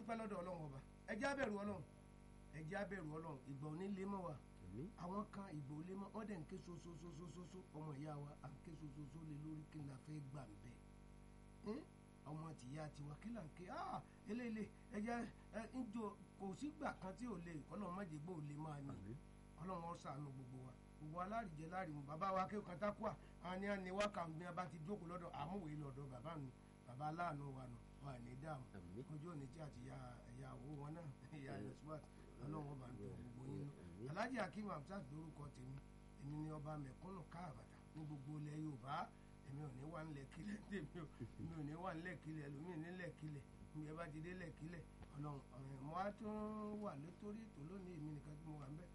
adúpẹ́ lọ́dọ̀ ọlọ́run ọba ẹ jẹ́ abẹ̀rù ọlọ́run ẹ jẹ́ abẹ̀rù ọlọ́run ìgbà òní lé mọ́ wa àwọn kan ìgbà òlé mọ́ wọ́n dẹ̀ ń ké sososososo ọmọ ìyá wa à ń ké sososo lé lórí kí n la fẹ́ gbà ń bẹ̀ ọmọ tìyá tiwa kí là ń ké ah eléyìí ẹ jẹ́ ẹ ń jọ kò sígbà kan tí ò lè ọlọ́run má jẹ́ gbọ́ ò lè máa ní ọlọ́run ó ṣàánú gbogbo wa gbogbo alárìjẹ láàrin bàbá wa kéwòn kan tákùá àwọn ni a ní wákàtí bí a bá ti jókòó lọ́dọ̀ àmúwèé lọ́dọ̀ bàbá mi bàbá aláàánú wa nù wà ní dààmú ojú òní tí àti ìyá owó wọn náà ìyá yosùwàt ọlọ́run ọba ń tó gbogbo yín nù alhaji akeem hamsat lórúkọ tèmi èmi ni ọba mẹ̀kúnnù káàbàtà ní gbogbo ilẹ̀ yorùbá èmi ò ní wà nílẹ̀ kílẹ̀ tèmi o èmi ò ní wà nílẹ̀ kílẹ̀ ẹlòmíì nílẹ̀ kílẹ̀ mi ẹ bá ti dé lẹ̀ kílẹ̀ ọlọ́run mo á tún wà lótórí ètò lónìí èmi nìkan tí mo wà ń bẹ̀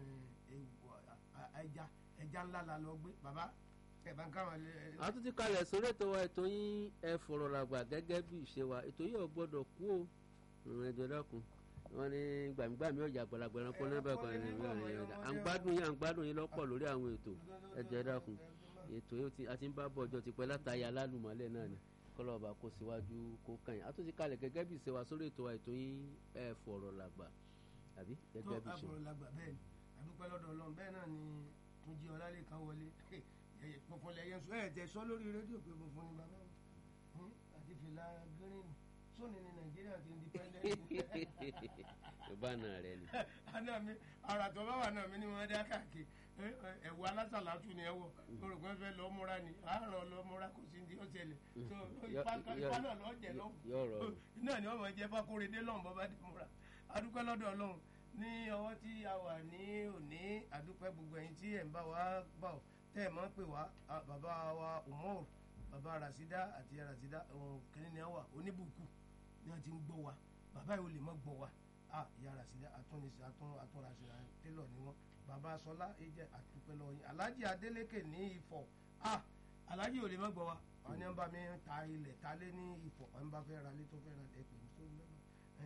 ẹja ẹja ńlá la lọ gbé bàbá ẹ̀bá ń káwọn. a tún ti kalẹ̀ sórí ètò wa ètò yín ẹ fọ̀rọ̀ làgbà gẹ́gẹ́ bí ìṣe wa ètò yìí ò gbọ́dọ̀ kú o ìrìn ẹjọ́ dákun wọ́n ní gbàmígbàmí ọjà àgbàlagbà ẹranko níbẹ̀ kan ní ìwé ọ̀rẹ́ yẹn à ń gbádùn yín à ń gbádùn yín lọ́pọ̀ lórí àwọn ètò ẹjọ́ dákun ètò yìí a ti ń bá bọ̀ ọjọ́ tipẹ́ látàyà alálùmọ́lẹ̀ náà ni kọlọ́ọ̀bà kó síwájú kó kàn yín a tún ti kalẹ̀ gẹ́gẹ́ bí ìṣe wa sórí ètò wa ètò yín ẹ fọ̀rọ̀ làgbà àbí gẹ́gẹ́ bí ìṣe. tó àfọ̀rọ̀ làgbà bẹ́ẹ̀ ni àdúpẹ́ lọ́dọ̀ ọlọ́run bẹ́ẹ̀ náà ni túnjí ọlálẹ́kan wọlé funfun lẹ́yìn sọ ẹ̀ tẹ̀ sọ lórí rédíò pé funfun ni bàbá mi àti fìlà green sóni ní nàìjíríà ti independent. yorùbá náà rẹ ni. àná mi ara tó bá wà náà mi ni wọ́n dá káàkiri ẹ̀wù alásàlátù ni ẹ wọ̀ orúkọ fẹ́ lọ múra ni àárọ̀ lọ múra kò sí ní ọ̀sẹ̀lẹ̀ tó ipa náà lọ jẹ lọ́wọ́ náà ni wọ́n mọ̀ jẹ́ fákóredé lọ́wọ́ bọ́ bá dé múra adúpẹ́ lọ́dọ̀ ọlọ́run ní ọwọ́ tí a wà ní òní àdúpẹ́ gbogbo ẹ̀yin tí ẹ̀ ń bá wa gbà ọ́ tẹ́ ẹ̀ máa ń pè wá bàbá wa umar bàbá rasida àti rasida kìnìún ni a wà oníbùkù ni a ti ń gbọ́ wa bàbá yìí ò lè má gbọ́ wa ìyá rasida atúnisí atún rasida télọ̀ ni wọ́n bàbá sọlá ẹ̀jẹ̀ àdúpẹ́ lọ́wọ́ yín alhaji adeleke ní ifọ̀ alhaji ò lè má gbọ́ wa àwọn yẹn bá mi ta ilẹ̀ ta lé ní ifọ̀ àwọn bá fẹ́ ra lé tó fẹ́ ra ẹ̀ pè mí sórí lọ́nà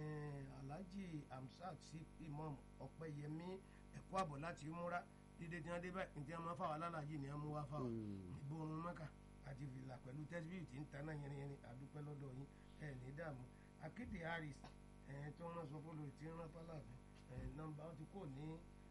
alhaji hamsat sí imam ọpẹyẹmí ẹkọ àbọ láti múra dídé tí wọn dé báyìí ní tí wọn máa fà wà lálàjì ni wọn mú wá fà wà ìgbóhùn mọ́kà àti fìlà pẹ̀lú tẹ́síbíù tí ń taná yẹnyẹn àdúpẹ́ lọ́dọ̀ yín ẹ̀ ní dààmú akéde harris tí wọ́n sọ fún lórí tí ń rán fàlàfin nọ́mbà wọ́n ti kó ní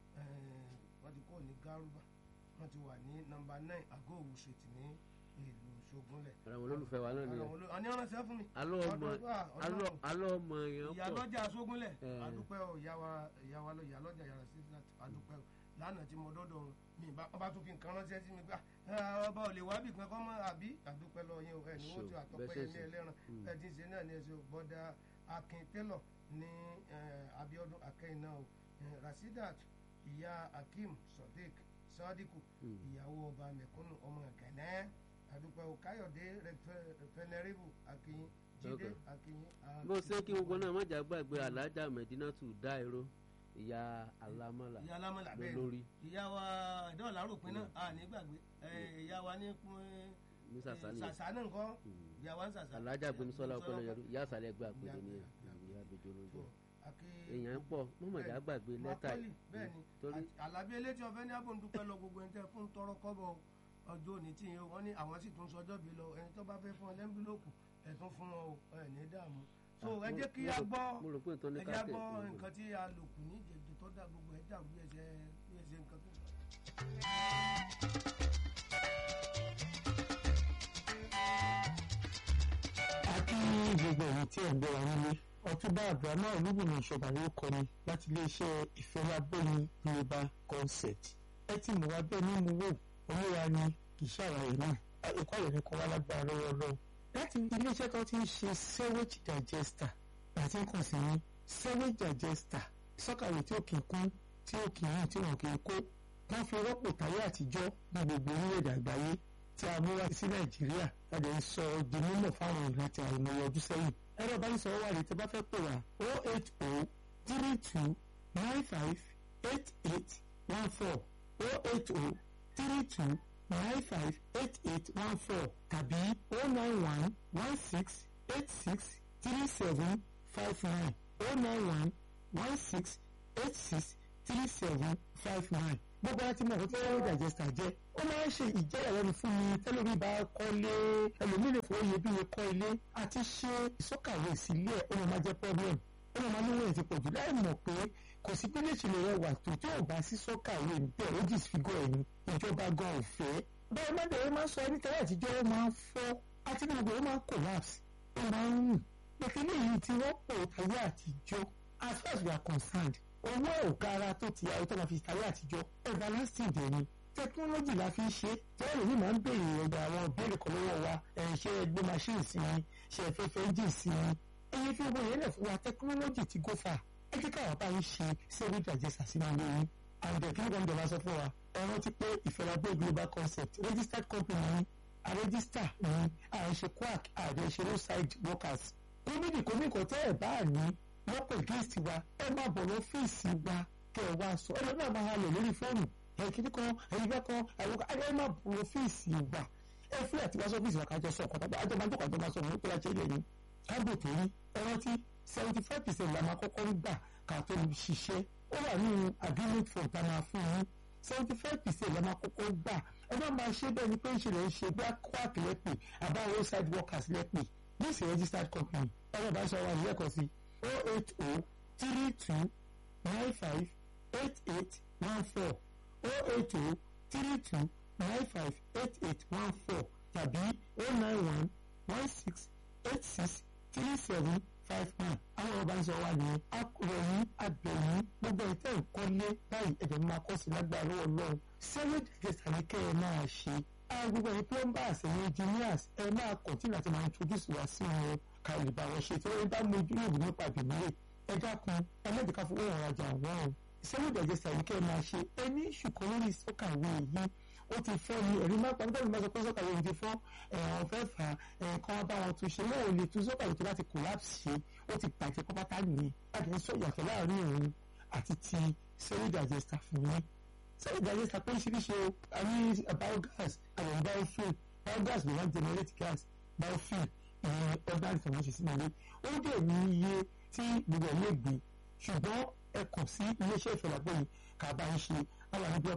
wọ́n ti kó ní garuba wọ́n ti wà ní nọ́mbà nine àgọ́ òwú street ní ìlú ṣogunlẹ̀. àwọn olólùfẹ́ wa náà ni ẹ. àní ọ̀nà sẹ́ fún mi. alọ́ ọmọ alọ́ ọmọ yẹn pọ̀. ìyálọ́jà ṣogunlẹ̀ adúpẹ́ o ìyáwa ìyáwa lọ ìyálọ́jà yàrá sí adúpẹ́ o lánàá tí mo dọ́dọ̀ mi ọba tó fi nǹkan ránṣẹ́ sí mi gbà ọba ò lè wá bì kankan mọ́ àbí adúpẹ́ lọ yẹn o ẹ̀ ní wọ́n ti àtọ́pẹ́ yẹn ní ẹlẹ́ran ẹ̀ ti ṣe náà ní ẹ̀ṣẹ̀ bọ́dà akin tẹ́lọ̀ ní abiodun akẹ́yìn náà o rasidat ìyá akeem sodiq sadiku ìyàwó ọba mẹ̀kúnnù ọmọ gẹ̀nẹ́ àdúpẹ́ o káyọ̀dé fẹnẹrẹ́bù akínyìn jíde akínyìn. bó ṣe kí gbogbo náà má jà gbàgbé alájà mẹdínátù dáìró ìyá alámọ̀là ìyá alámọ̀là bẹ́ẹ̀ lórí. ìyá wa ìdọ́ọ̀lá rògbìn náà a ní gbàgbé ìyá wa ní ní sàṣàlẹ̀ sàṣà náà nǹkan ìyá wa ń sàṣà. alájà gbẹmísọ́lá ọpọlọ yẹrù ìyá àṣàlẹ̀ gbà pé ní ìyá àbẹjọ ló jẹ èèyàn pọ̀ mọ̀mọ̀dá gbàgbé lẹ́tà yìí torí alábí elétí ọ̀fẹ́ ní abòǹdúpẹ́ lọ gbogbo ẹni tẹ́ fún tọrọ kọ́bọ̀ ọjọ́ òní tí yẹn wọ́n ní àwọn sì tún sọjọ́ bí lọ ẹni tó bá fẹ́ fún ọ lẹ́ńbílòkù ẹ̀ tún fún ọ ẹ̀ ní dààmú so ẹ jẹ́ kí a gbọ́ ẹ jẹ́ gbọ́ nǹkan tí a lò kù ní ìjẹ́jọ́ tó dá gbogbo ẹ̀ dàrú bí ẹsẹ̀ bí ẹsẹ̀ nǹkan tó. a kí gbogbo ẹ̀yin tí ẹ̀ ń gbọ́ wa nílé ọtúbà abdulhamid olúbùnmi ìṣọba ló kọni láti iléeṣẹ́ ìfẹ́lábọ́ni yorùbá concept ẹ tí mo wá bẹ́ẹ̀ mímú wò olúwa ni kì í ṣàlàyé náà ẹ̀kọ́ àyẹ̀ ní kọ́ wá lágbára lọ́wọ́ lọ́wọ́ láti iléeṣẹ́ tó ti ń ṣe sewage digester àti nǹkan sí ní sewage digester sọ́kàwé tí ó kì í kún tí ó kì í rìn tí wọ́n kì í kó wọ́n fi rọ́pò táyé àtijọ́ ní gbogbo orílẹ̀-èdè àgbáyé tí a mú wá sí nàìjíríà láti ń sọ di mímọ̀ fáwọn ìlú àti àìmọye ọdún sẹ́yìn ẹ̀rọ ìbánisọ̀rọ̀ wà ní tí a bá fẹ́ pè wá o eight o three two nine five eight eight one four o eight o three two nine five eight eight one four tàbí o nine one one six eight six three seven five nine o nine one one six eight six three seven five nine gbogbo àti mọ̀ fún tẹ́lẹ̀ digester jẹ́ ó máa ń ṣe ìjẹ́yà lẹ́nu fún mi tẹ́lómi bá kọ́lé ẹlòmíì lè fowó iyebíye kọ́ ilé àti ṣe ìsọ́kàwé sílé ẹ̀ ó máa jẹ́ problem yẹn ti pọ̀ jù láì mọ̀ pé kò sí pé léṣe lè rẹwà tó tí ò bá sí sọ́kà ìwé níbẹ̀ ó disfigure ẹ̀yìn ìjọba gan ò fẹ́ bẹ́ẹ̀ má bẹ̀rẹ̀ máa sọ ẹni tẹ́lẹ̀ àtijọ́ ó máa ń fọ́ àti gbogbo ó máa ń collapse ó máa ń rùn pẹ̀kínní yìí ti wọ́pọ̀ ayé àtijọ́ as far as we are concerned owó òkà ara tó ti ayé tó máa fi ayé àtijọ́ everlasting dẹ̀ ni technology la fi ń ṣe tẹ́lẹ̀ ní máa ń béèrè ọ̀dọ̀ àwọn ìbéèrè kan lọ́wọ́ wa ṣe ẹgbẹ́ machine sí i ṣe ẹ̀fẹ́fẹ́ engine sí i ẹ̀yẹ fi gbogbo yẹn lẹ̀ fún wa technology ti go far ẹ jẹ́ káwọn bá yín ṣe civil digester sínú ilé yín and the kí ló ń jọba sọ fún wa ẹ rántí pé ìfẹ́lábẹ́ global concept registered company ni a register ni a ń ṣe quack a dẹ̀ ṣe roadside workers gómìnà kò ní nǹkan tẹ́ ẹ̀ bá ní lọ́pọ̀ against wa ẹ má bọ̀ lọ́fíìsì wa kẹ́ ẹ wá sọ ẹ lọ́nà máa halẹ̀ lórí fóònù ẹ̀kíní kan ẹ̀yìn kan àwọn ẹ má bọ̀ lọ́fíìsì wa ẹ fúlẹ̀ àti wá sọ́fíìsì wa kájọ sọ ọ̀kan tàbí àjọ máa ń jókòó àjọ máa sọ òun pé àjẹ́ ilẹ̀ yìí kábò tó rí ẹ rántí seventy five percent la máa kọ́kọ́ ń gbà ká tó ṣiṣẹ́ ó wà nínú agreement form tá a máa fún yín seventy five percent la máa kọ́kọ́ gbà ẹ má máa ṣe bẹ́ẹ̀ ni pé ń ṣe lè ṣe bí quack lẹ́pẹ̀ àbá roadside workers lẹ́pẹ̀ this is registered company ẹ̀rọ bá ṣe wà ní ẹ̀kọ́ sí o eight o three two nine five eight eight one four o eight o three two nine five eight eight one four tàbí o nine one one six eight six three seven five one àwọn ọba ń sọ wá ní akọ̀ròyìn abẹ̀yìn gbogbo ìtẹ́ ìkọ́lé báyìí ẹ̀jẹ̀ máa kọ́ sí lágbára lọ́wọ́ lọ́wọ́ seven days àníkẹ́ ẹ máa ṣe gbogbo ẹ̀yin plumbers ẹ̀yin engineers ẹ máa continue láti máa introduce wá sí wọn ká lè bá wọn ṣe tí wọ́n bá mojú lòdì nípa ìbílẹ̀ ẹ dákun ẹlẹ́dìí fowó wọn rajà wọn o seven days àníkẹ́ ẹ máa ṣe ẹ ní ṣùkọ́ lórí sọ́kàwé yìí ó ti fọ́ ni ẹ̀rí má pàdé bẹ́ẹ̀ ni sọ pé sọ́kàwé yìí ti fọ́ ẹ̀hàn fẹ́ fà ẹ̀ẹ̀kan bá wọn tún ṣe wọn ò lè tún sọ́kàwé tó láti collapse ṣe ó ti bàjẹ́ pátá nìyẹn láti sọ ìyàtọ̀ láàrin òun àti ti seven digester fún yín seven digester pé ṣíríṣe o a ní biogas àwọn biofuel biogas ló wọ́n generate gas biofuel ìyẹn ordinary tí wọ́n ṣe sínú ilé ó dẹ̀ ní iye tí gbogbo ẹ̀ lè gbé ṣùgbọ́n ẹ kàn sí iléeṣẹ́ ìfẹ̀lápẹ́ yìí kà bá ń ṣe àwọn àdúgbò